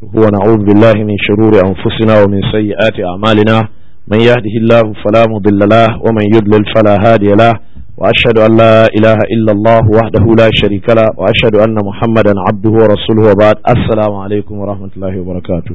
ونعوذ بالله من شرور أنفسنا ومن سيئات أعمالنا من يهده الله فلا مضل له ومن يضلل فلا هادي له وأشهد أن لا إله إلا الله وحده لا شريك له وأشهد أن محمدا عبده ورسوله وبعد السلام عليكم ورحمة الله وبركاته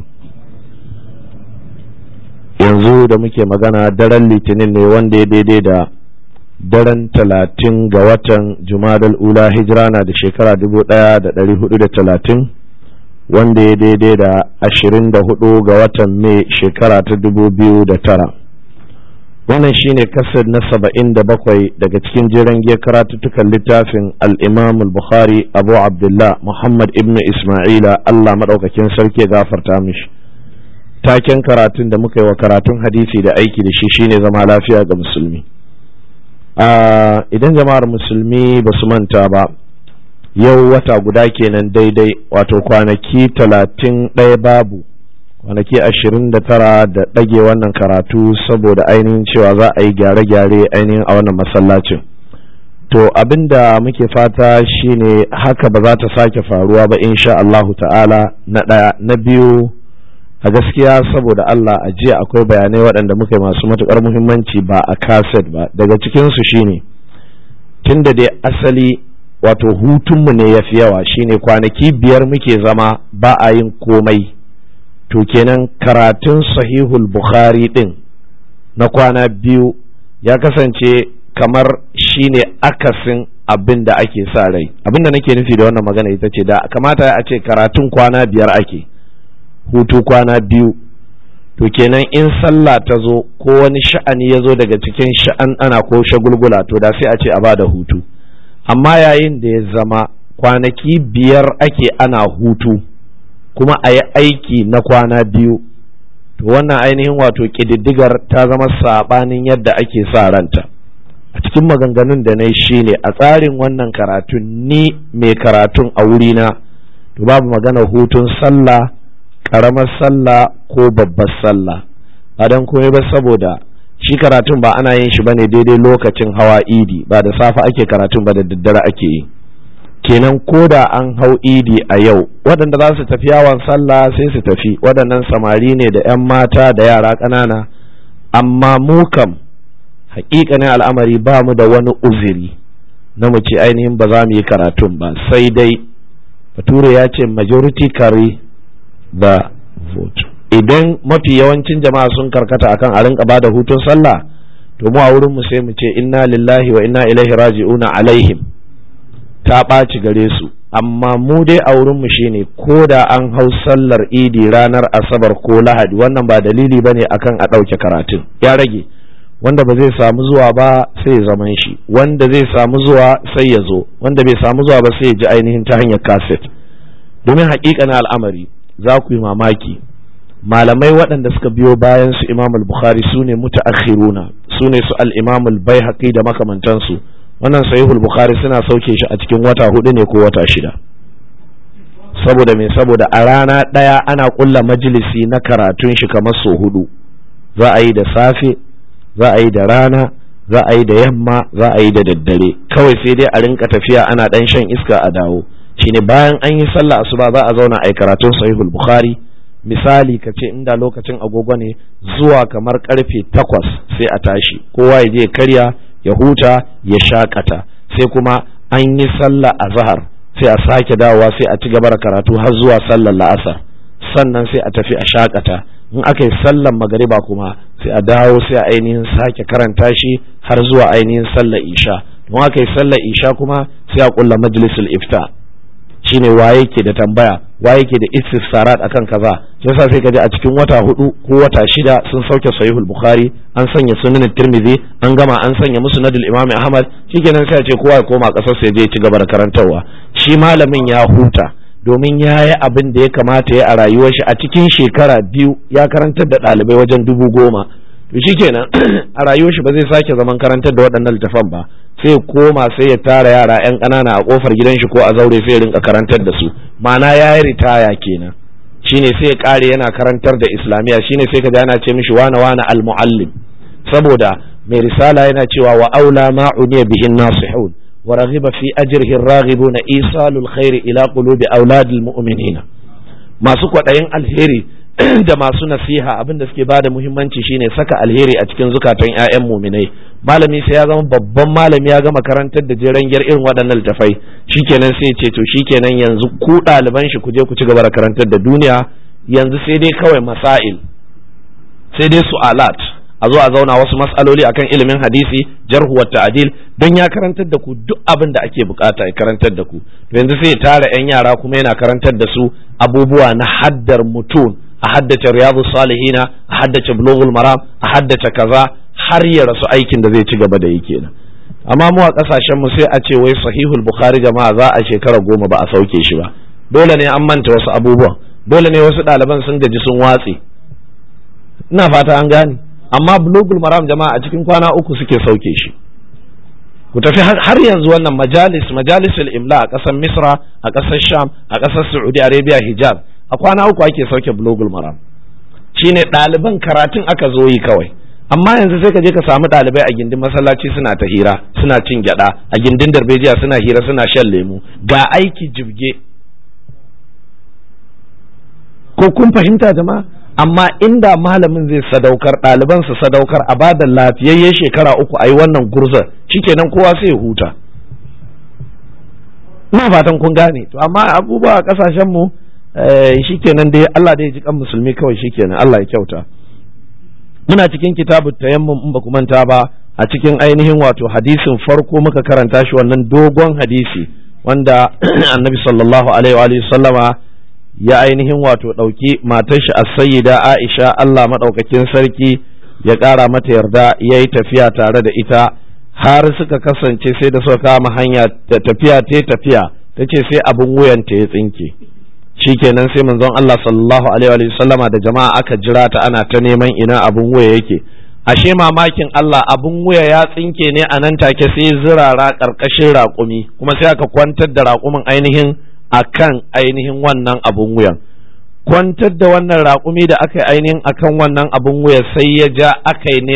yanzu da muke magana daren litinin ne wanda ya daidai da daren talatin ga watan jumadal ula hijira na da shekara dubu daya da dari hudu da talatin wanda ya daidai da ashirin da hudu ga watan mai shekara ta dubu biyu da tara wannan shine kasar na saba'in da bakwai daga cikin jiran giya karatuttukan littafin al'imam al-bukhari abu abdullah muhammad ibn isma'ila allah maɗaukakin sarki ya gafarta mishi taken karatun da muka yi wa karatun hadisi da aiki da shi shine zama lafiya ga musulmi idan jama'ar musulmi ba su manta ba yau wata guda kenan daidai wato kwanaki talatin ɗaya babu kwanaki ashirin da tara da ɗage wannan karatu saboda ainihin cewa za a yi gyare-gyare ainihin a wannan masallacin to abinda muke fata shine haka ba za ta sake faruwa ba insha Allahu ta'ala na ɗaya na biyu a gaskiya saboda Allah a jiya akwai bayanai waɗanda muka yi masu matuƙar muhimmanci ba a kaset ba daga cikinsu shine tun da dai asali wato hutunmu ne ya fi yawa shine kwanaki biyar muke zama ba a yin komai to kenan karatun sahihul bukhari ɗin na kwana biyu ya kasance kamar shine akasin abin da ake sa rai abin da nake nufi da wannan magana ita ce da kamata a ce karatun kwana biyar ake hutu kwana biyu to kenan in sallah ta zo ko wani sha'ani ya zo daga cikin sha'an ana ko shagulgula to da sai a ce a bada hutu amma yayin da ya zama kwanaki biyar ake ana hutu kuma a yi aiki na kwana biyu to wannan ainihin wato ƙididdigar ta zama saɓanin yadda ake sa ranta a cikin maganganun da na yi shine a tsarin wannan karatun ni mai karatun a wurina to babu magana hutun sallah karamar sallah ko babbar sallah ba don komai ba saboda shi karatun ba ana yin shi bane daidai lokacin hawa idi ba da safe ake karatun ba da daddare ake yi kenan ko da an hau idi a yau waɗanda za su tafi yawon sallah sai su tafi waɗannan samari ne da 'yan mata da yara ƙanana amma mu kam haƙiƙanin al'amari ba mu da wani uziri na mu ce ainihin ba za mu yi karatun ba sai dai bature ya ce majority carry the vote idan mafi yawancin jama'a sun karkata akan a rinka bada hutun sallah to mu a wurin mu sai mu ce inna lillahi wa inna ilaihi raji'una alaihim ta ɓaci gare su amma mu dai a wurin mu shine ko da an hau sallar idi ranar asabar ko lahadi wannan ba dalili bane akan a ɗauke karatun ya rage wanda ba zai samu zuwa ba sai ya zaman shi wanda zai samu zuwa sai ya zo wanda bai samu zuwa ba sai ya ji ainihin ta hanyar kaset domin haƙiƙa na al'amari za ku yi mamaki malamai waɗanda suka biyo bayan su imam al-bukhari su ne mutaakhiruna su ne su al-imam al-baihaqi da makamantansu wannan sahihul bukhari suna sauke shi a cikin wata hudu ne ko wata shida saboda me saboda a rana ɗaya ana ƙulla majalisi na karatun shi kamar so hudu za a yi da safe za a yi da rana za a yi da yamma za a yi da daddare kawai sai dai a rinka tafiya ana ɗan shan iska a dawo shine bayan an yi sallah asuba za a zauna a yi karatun sahihul bukhari misali ka ce inda lokacin agogo ne zuwa kamar karfe takwas sai a tashi kowa ya je karya ya huta ya shakata sai kuma an yi sallah a zahar sai a sake dawowa sai a ci gaba da karatu har zuwa sallar la'asar sannan sai a tafi a shakata in aka yi sallar magariba kuma sai a dawo sai a ainihin sake karanta shi har zuwa ainihin sallar isha don aka yi sallar isha kuma sai a kulla majlisul ifta shine waye ke da tambaya waye ke da istifsarat akan kaza shi yasa sai kaji a cikin wata hudu ko wata shida sun sauke sahihul bukhari an sanya sunan tirmidhi an gama an sanya musnadul imam ahmad shikenan sai a ce kowa ya koma kasar sai je ci gaba da karantarwa shi malamin ya huta domin ya yi abin da ya kamata ya a rayuwar shi a cikin shekara biyu ya karantar da ɗalibai wajen dubu goma to shikenan a rayuwar shi ba zai sake zaman karantar da waɗannan littafan ba sai koma sai ya tara yara yan ƙanana a ƙofar gidan shi ko a zaure sai ya rinka karantar da su ma'ana ya yi ritaya kenan shine sai ya ƙare yana karantar da islamiyya shine sai ka ana ce mishi wana wana al-muallim saboda mai risala yana cewa wa aula ma uniya bihin nasihun ورغب في أجره الراغبون إيصال الخير إلى قلوب أولاد المؤمنين masu kwaɗayin alheri da masu nasiha abin da suke ba da muhimmanci shine saka alheri a cikin zukatan 'ya'yan muminai malami sai ya zama babban malami ya gama karantar da jeren irin waɗannan littafai shikenan sai ce to shikenan yanzu ku ɗaliban shi ku je ku ci gaba da karantar da duniya yanzu sai dai kawai masail sai dai su'alat a zo a zauna wasu mas'aloli akan ilimin hadisi jarhu wa ta'dil don ya karantar da ku duk abin da ake bukata ya karantar da ku to yanzu sai ya tara 'yan yara kuma yana karantar da su abubuwa na haddar mutum a haddace riyadu salihina a haddace bulughul maram a haddace kaza har ya rasu aikin da zai ci gaba da yi kenan amma mu a kasashen mu sai a ce wai sahihul bukhari jama'a za a shekara goma ba a sauke shi ba dole ne an manta wasu abubuwan dole ne wasu ɗaliban sun gaji sun watse ina fata an gane amma bulughul maram jama'a a cikin kwana uku suke sauke shi ku tafi har yanzu wannan majalis majalisul imla a ƙasar misra a ƙasar sham a ƙasar saudi arabia hijab a kwana uku ake sauke blogul maram shine ɗaliban karatun aka zo yi kawai amma yanzu sai ka je ka samu ɗalibai a gindin masallaci suna ta hira suna cin gyada a gindin darbejiya suna hira suna shan lemu ga aiki jibge ko kun fahimta jama'a amma inda malamin zai sadaukar ɗaliban su sadaukar a bada lafiyayyen shekara uku a yi wannan gurzar shikenan kowa sai ya huta ina fatan kun gane to amma abubuwa a ƙasashen mu shikenan dai Allah dai ji kan musulmi kawai shikenan Allah ya kyauta muna cikin kitabu tayammum in ba ku manta ba a cikin ainihin wato hadisin farko muka karanta shi wannan dogon hadisi wanda annabi sallallahu alaihi wa sallama ya ainihin wato ɗauki matar shi as-sayyida Aisha Allah madaukakin sarki ya ƙara mata yarda ya yi tafiya tare da ita har suka kasance sai da suka kama hanya ta tafiya ta tafiya ta ce sai abin wuyanta ya tsinke shikenan sai manzon Allah sallallahu alaihi wa sallama da jama'a aka jira ta ana ta neman ina abun wuya yake ashe mamakin Allah abun wuya ya tsinke ne a nan take sai zirara karkashin raƙumi kuma sai aka kwantar da raƙumin ainihin akan ainihin wannan abun wuyan kwantar da wannan raƙumi da aka yi ainihin akan wannan abun wuya sai ya ja aka yi